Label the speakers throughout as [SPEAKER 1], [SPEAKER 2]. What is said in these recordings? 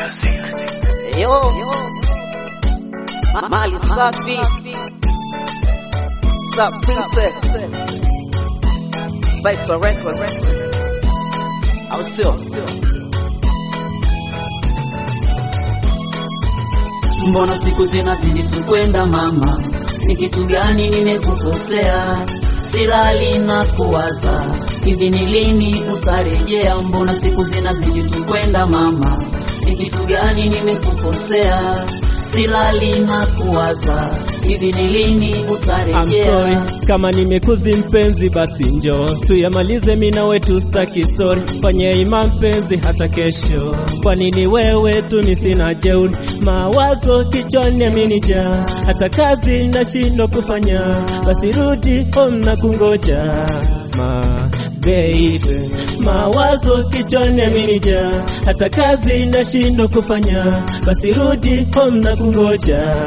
[SPEAKER 1] Yo, Ma- mali safi Sa princess Vital Records au sio?
[SPEAKER 2] Mbona siku zinazidi tukwenda mama, ni kitu gani nimekukosea? Silali na kuwaza, hivi ni lini utarejea? Mbona siku zinazidi tukwenda mama, ni kitu gani nimekukosea? Silali na kuwaza, hivi ni lini
[SPEAKER 3] I'm
[SPEAKER 2] utarejea?
[SPEAKER 3] sorry kama nimekuzi mpenzi, basi njoo tuyamalize, mina wetu staki story, fanye ima mpenzi hata kesho. Kwa nini wewe tu ni sina jeuri, mawazo kichwani amenijaa, hata kazi nashindwa kufanya, basi rudi home na kungoja ma baby, mawazo kichwani amenijaa, hata kazi nashindwa kufanya, basi rudi home na kungoja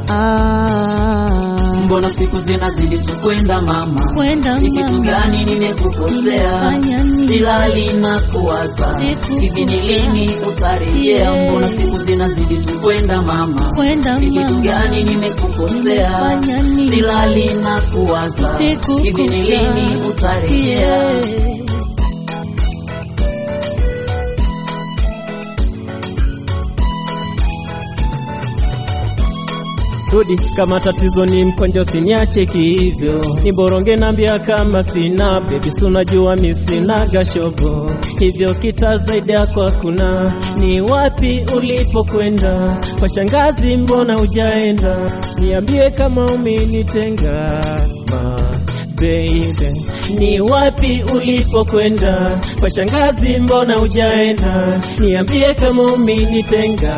[SPEAKER 2] Mbona siku zinazidi tukwenda mama,
[SPEAKER 4] Kwenda
[SPEAKER 2] ni kitu
[SPEAKER 4] mama.
[SPEAKER 2] gani nimekukosea?
[SPEAKER 4] Fanya nini?
[SPEAKER 2] Silali na kuwaza,
[SPEAKER 4] Siku
[SPEAKER 2] hivi ni
[SPEAKER 4] kuja.
[SPEAKER 2] lini utarejea?
[SPEAKER 4] Yeah.
[SPEAKER 2] Mbona siku zinazidi tukwenda mama,
[SPEAKER 4] Kwenda
[SPEAKER 2] ni kitu
[SPEAKER 4] mama.
[SPEAKER 2] gani nimekukosea?
[SPEAKER 4] Fanya nini?
[SPEAKER 2] Silali na kuwaza,
[SPEAKER 4] Siku
[SPEAKER 2] hivi ni
[SPEAKER 4] kuja.
[SPEAKER 2] lini utarejea?
[SPEAKER 4] Yeah.
[SPEAKER 3] Rudi kama tatizo ni mkonjo, siniache hivyo, niboronge nambia kama sina baby, si unajua mi sina gashobo, hivyo kita zaidi yako hakuna. Ni wapi ulipokwenda kwa shangazi, mbona hujaenda? Niambie kama umenitenga ma baby, ni wapi ulipokwenda kwa shangazi, mbona hujaenda? Niambie kama umenitenga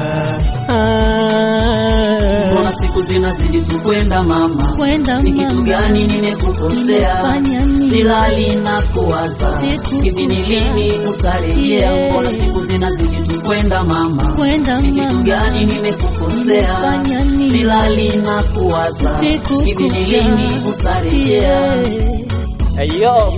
[SPEAKER 3] ah.
[SPEAKER 2] Mbona siku zinazidi tukwenda mama,
[SPEAKER 4] Kwenda
[SPEAKER 2] ni kitu
[SPEAKER 4] mama.
[SPEAKER 2] gani nimekukosea?
[SPEAKER 4] Fanya nini?
[SPEAKER 2] Silali na kuwaza,
[SPEAKER 4] Siku
[SPEAKER 2] hivi ni
[SPEAKER 4] kuja.
[SPEAKER 2] lini utarejea?
[SPEAKER 4] Yeah.
[SPEAKER 2] Mbona siku zinazidi tukwenda mama,
[SPEAKER 4] Kwenda
[SPEAKER 2] ni kitu
[SPEAKER 4] mama.
[SPEAKER 2] gani nimekukosea?
[SPEAKER 4] Fanya nini?
[SPEAKER 2] Silali na kuwaza,
[SPEAKER 4] Siku
[SPEAKER 2] hivi ni
[SPEAKER 4] kuja.
[SPEAKER 2] lini utarejea?
[SPEAKER 4] Yeah.
[SPEAKER 1] Ayo,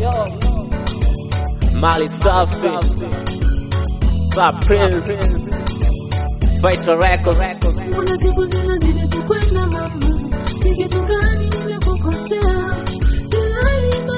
[SPEAKER 1] mali safi Sa Prince Vital Records
[SPEAKER 5] Mbona siku zinazidi tukwenda mama, ni kitu gani nimekukosea? Silali na